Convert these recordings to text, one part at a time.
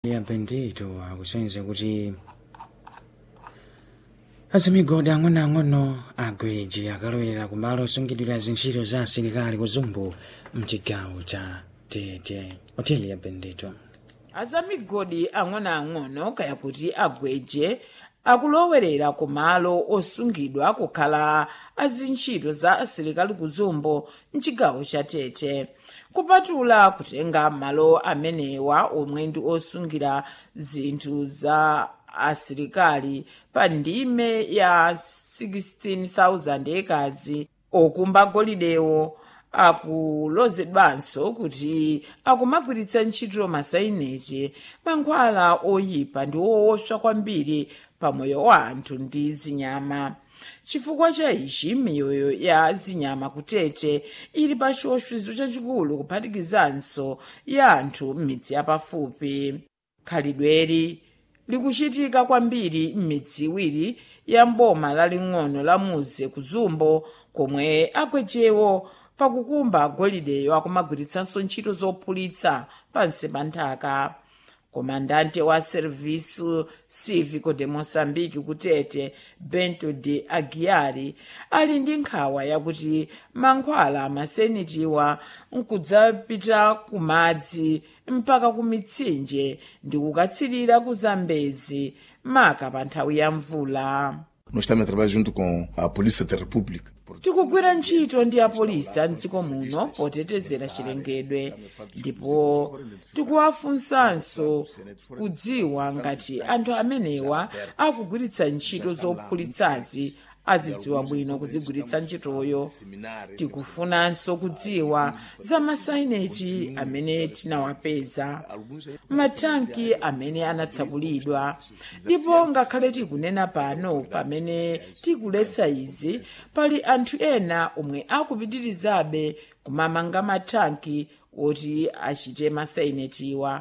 ya bendito akusonyeza kuti azimigodi ang'onoang'ono agweji akalowera kumalo osungidwira zintchito za asilikali kuzumbu mchigawo cha tete hoteli ya bendito azamigodi ang'onoang'ono kaya kuti agweje akulowerera ku malo osungidwa kukhala azintchito za asilikali kuzumbu mchigawo cha tete kupatula kutenga malo amenewa omwe ndi osungira zinthu za asilikali pa ndime ya 16,000 ekazi okumba golidewo akulozedwanso kuti akumagwiritsa ntchito masainete mankhwala oyipa ndi woopsa kwambiri pamoyo wa anthu ndi zinyama chifukwa cha ichi miyoyo ya zinyama kutete ili pa chiopsezo chachikulu kuphatikizanso ya anthu m'midzi yapafupi khalidweli likuchitika kwambiri m'midzi iwiri ya mboma laling'ono la muze kuzumbo komwe agwejewo pakukumba golideyo akumagwiritsanso ntchito zophulitsa pansi pa nthaka komandante wa serviço cívico de moçambique kutete bento de aguiari ali ndi nkhawa yakuti mankhwala amasenitiwa nkudzapita ku madzi mpaka ku mitsinje ndi kukatsirira ku zambezi maka pa nthawi ya mvula Nós estamos a trabalhar junto com a Polícia da República. tikugwira ntchito ndi apolisi a mdziko muno potetezera chilengedwe ndipo tikuwafunsanso kudziwa ngati anthu amenewa akugwiritsa ntchito zophulitsazi azidziwa bwino kuzigwiritsa ntchitoyo tikufunanso kudziwa za masaineti amene tinawapeza mathanki amene anatsakulidwa ndipo ngakhale tikunena pano pamene tikuletsa izi pali anthu ena omwe akupitirizabe kumamanga mathanki oti achite masainetiwa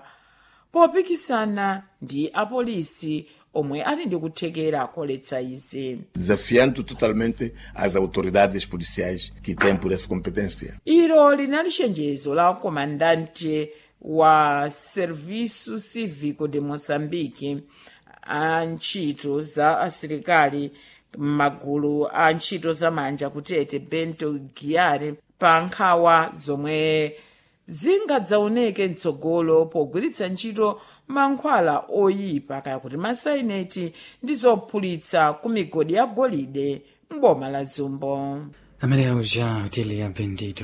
popikisana ndi apolisi omwe ali ndi kuthekera koletsa izi Desafiando totalmente as autoridades policiais que têm por essa competência. ilo linali chenjezo la komandante wa serviço cívico de moçambique a ntchito za asilikali m'magulu a ntchito zamanja kutete bento giare pa nkhawa zomwe zingadzaoneke mtsogolo pogwiritsa ntchito mankhwala oyipa kaya kuti masaineti ndi zophulitsa ku migodi ya golide m'boma la zumbo amene uja hoteli ya bendito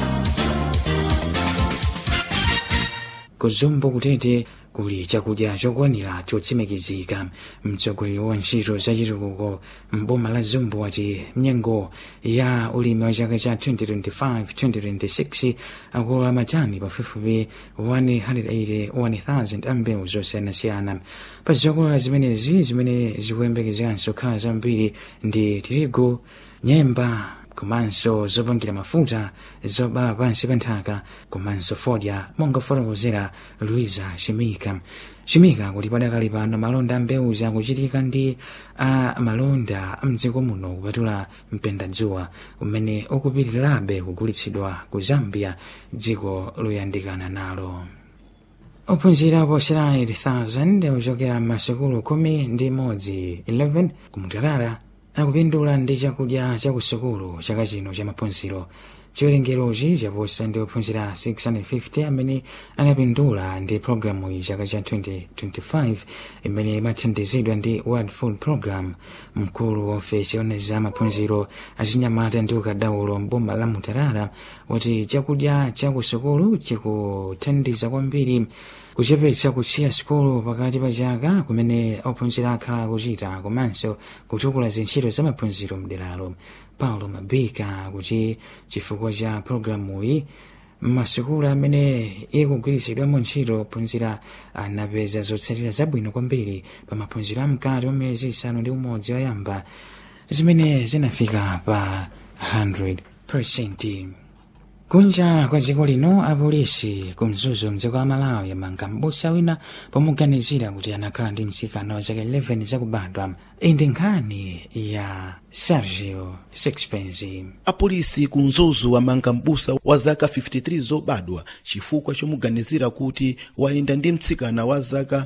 kuzumbu kutete kuli chakudya chokwanira chotsimikizika mtsogoleri wa ntchito zachitukuko mboma la zumbu wati mnyengo ya ulimi wa chaka cha 2025-2026 akulola matani pafupifupi 180,000 ambewu zosiyanasiyana pa zokolola zimenezi zimene zikuyembekezekanso khala zambiri ndi tirigu nyemba komanso zopangira mafuta zobala pansi pa nthaka komanso fodya monga fotokozera luisa shimika shimika kuti padakali pano malonda a mbewu zakuchitika ndi a malonda amdziko muno kupatula mpendadzuwa umene ukupitirirabe kugulitsidwa ku zambia dziko loyandikana nalo ophunzira oposera 8000 ochokera m'masukulu khumi ndi imodzi 11 kumutarara akupindula ndi chakudya chakusukulu chaka chino cha maphunziro chiwerengerochi chaposa ndi ophunzira 650 amene anapindula ndi programu iyi chaka cha 2025 imene imathandizidwa ndi world food program mkulu wa ofesi yona za maphunziro achinyamata ndi ukadaulo mboma la mutarara wati chakudya chakusukulu chikuthandiza kwambiri kuchepetsa kusiya sukulu pakati pa chaka kumene ophunzira akhala akuchita komanso kutukula zintchito za maphunziro mderalo paulo mabika kuti chifukwa cha programuyi m'masukulu amene ikugwiritsidwamo ntchito ophunzira anapeza zotsatira zabwino kwambiri pa maphunziro amkati wa miyezi isanu ndi umodzi oyamba zimene zinafika pa 100 kunja kwa dziko lino apolisi kumzuzu mdziko la malawi yamanga m'busa wina pomuganizira kuti anakhala ndi mtsikana wa zaka 11 zakubadwa iyi ndi nkhani ya sergio sixpence apolisi ku mzuzu amanga m'busa wa zaka 53 zobadwa chifukwa chomuganizira kuti wayenda ndi mtsikana wa zaka